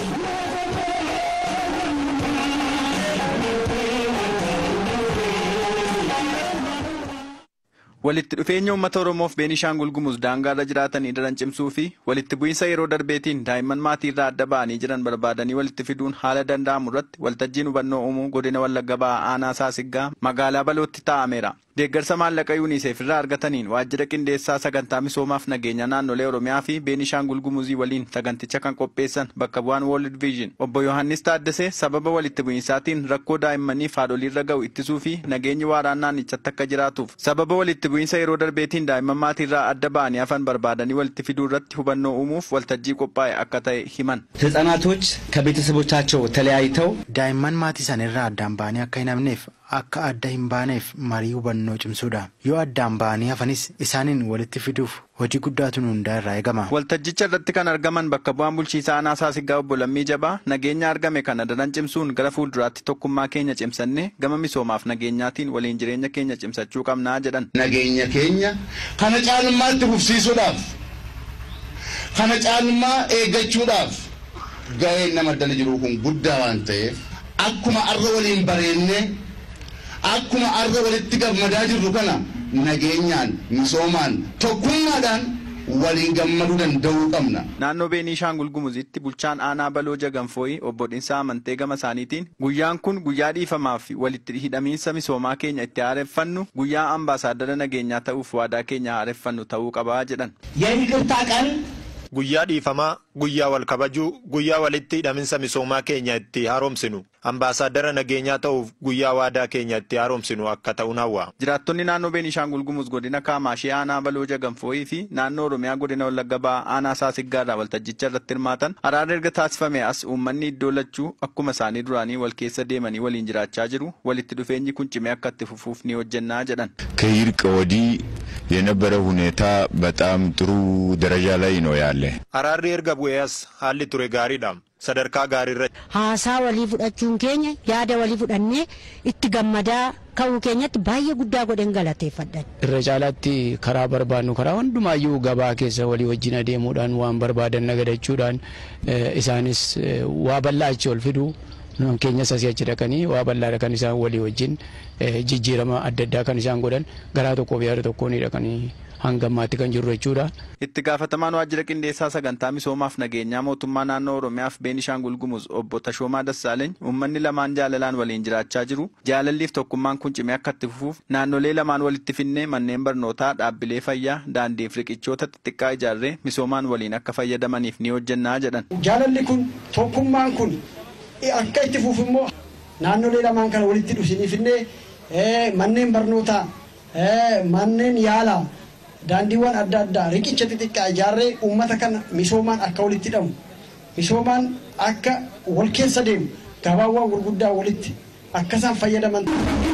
walitti dhufeenya uummata oromoof beenishaangul gumuz daangaarra jiraatanii daran cimsuu fi walitti bu'iinsa yeroo darbeetiin daa'imman maatii irraa adda ba'anii jiran barbaadanii walitti fiduun haala danda'amu irratti waltajjiin hubannoo uumuu godina wallagga ba'aa aanaa saasiggaa magaalaa balootti taa'ameera. deeggarsa maallaqa yuuniseef irraa argataniin waajjira qindeessaa sagantaa misoomaaf nageenya naannolee oromiyaa fi beenishaangul gumuzii waliin saganticha kan qopheessan bakka bu'aan world vision obbo yohannis taaddasee sababa walitti bu'iinsaatiin rakkoo daa'immaniif haadholiirra ga'u ittisuu fi nageenyi waaraan naannichatti akka jiraatuuf sababa walitti bu'iinsa yeroo darbeetiin daa'imman maatiirraa adda ba'anii hafan barbaadanii walitti fiduu irratti hubannoo uumuuf waltajjii qophaa'e akka ta'e himan. ህጻናቶች ከቤተሰቦቻቸው ተለያይተው daa'imman maatii isaaniirraa addaan ba'anii akka hin hafneef akka adda hin baaneef marii hubannoo cimsuudha yoo addaan ba'anii hafanis isaaniin walitti fiduuf hojii guddaatu nu hundaa irraa eegama. waltajjicha irratti kan argaman bakka bu'aan bulchiisaa aanaa saasiggaa obbo Lammii Jabaa nageenya argame kana daran cimsuun gara fuulduraatti tokkummaa keenya cimsannee gama misoomaaf nageenyaatiin waliin jireenya keenya cimsachuu qabnaa jedhan. nageenya keenya kana caalummaatti fufsiisuudhaaf kana caalummaa eeggachuudhaaf ga'een nama dala jiru kun guddaa waan ta'eef akkuma arra waliin bareennee akkuma arra walitti gammadaa jirru kana nageenyaan misoomaan tokkummaadhaan waliin gammaduu danda'uu qabna. Naannoo Beenishaangul Gumuzitti bulchaan aanaa Baloo Jaganfooyi obbo Dhinsaa amantee gama isaaniitiin guyyaan kun guyyaa dhiifamaa fi walitti hidhamiinsa misoomaa keenya itti haareffannu guyyaa ambaasaaddara nageenyaa ta'uuf waadaa keenya haareffannu ta'uu qabaa jedhan. የይቅርታ ቀን Guyyaa dhiifamaa, guyyaa wal kabajuu, guyyaa walitti hidhaminsa misoomaa keenya itti haaromsinu, ambaasaaddara nageenyaa ta'uuf guyyaa waadaa keenya itti haaromsinu akka ta'uun hawwa. Jiraattonni naannoo Beenishaangul Gumuz godina Kaamaashee aanaa Baloo Jaganfooyii fi naannoo Oromiyaa godina Wallagga Ba'aa aanaa Saasiggaarraa waltajjicha irratti hirmaatan araarri erga taasifame as uummanni iddoo lachuu akkuma isaanii duraanii wal keessa deemanii waliin jiraachaa jiru walitti dhufeenyi kun cimee akka itti fufuuf ni hojjennaa jedhan. ከይርቅ ወዲህ የነበረ ሁኔታ በጣም ጥሩ ደረጃ ላይ ነው ያለ። Araarri erga bu'ee as haalli ture gaariidha. Sadarkaa gaariirra haasaa walii fudhachuun keenya yaada walii fudhannee itti gammadaa ka'uu keenyatti baay'ee guddaa godhen galateeffadhan. irra caalaatti karaa barbaadnu karaa hundumaayyuu gabaa keessa walii wajjin adeemuudhaan waan barbaadan nagadachuudhaan eh, isaanis eh, waa bal'aa achi ol fidu nun keenyas asii achi dhaqanii waa bal'aadha kan isaan walii wajjin eh, jijjiirama adda addaa kan isaan godhan garaa tokkoof yaada tokkoon dhaqanii hanga ammaatti kan jirru jechuudha. Itti gaafatamaan waajjira qindeessaa sagantaa misoomaaf nageenyaa mootummaa naannoo Oromiyaaf Beenishaangul Gumuz obbo Tashoomaa Dassaaleeny uummanni lamaan jaalalaan waliin jiraachaa jiru. Jaalalliif tokkummaan kun cimee akka itti fufuuf naannolee lamaan walitti finnee manneen barnootaa, dhaabbilee fayyaa, daandiif riqichoota xixiqqaa ijaarree misoomaan waliin akka fayyadamaniif ni hojjennaa jedhan. jaalalli kun tokkummaan kun akka itti fufu immoo naannolee lamaan kana walitti dhufsiniifinnee manneen barnootaa manneen yaalaa daandiiwwan adda addaa riqicha xixiqqaa ijaarree uummata kana misoomaan akka walitti hidhamu misoomaan akka wal keessa deemu gabaawwan gurguddaa walitti akkasaan fayyadaman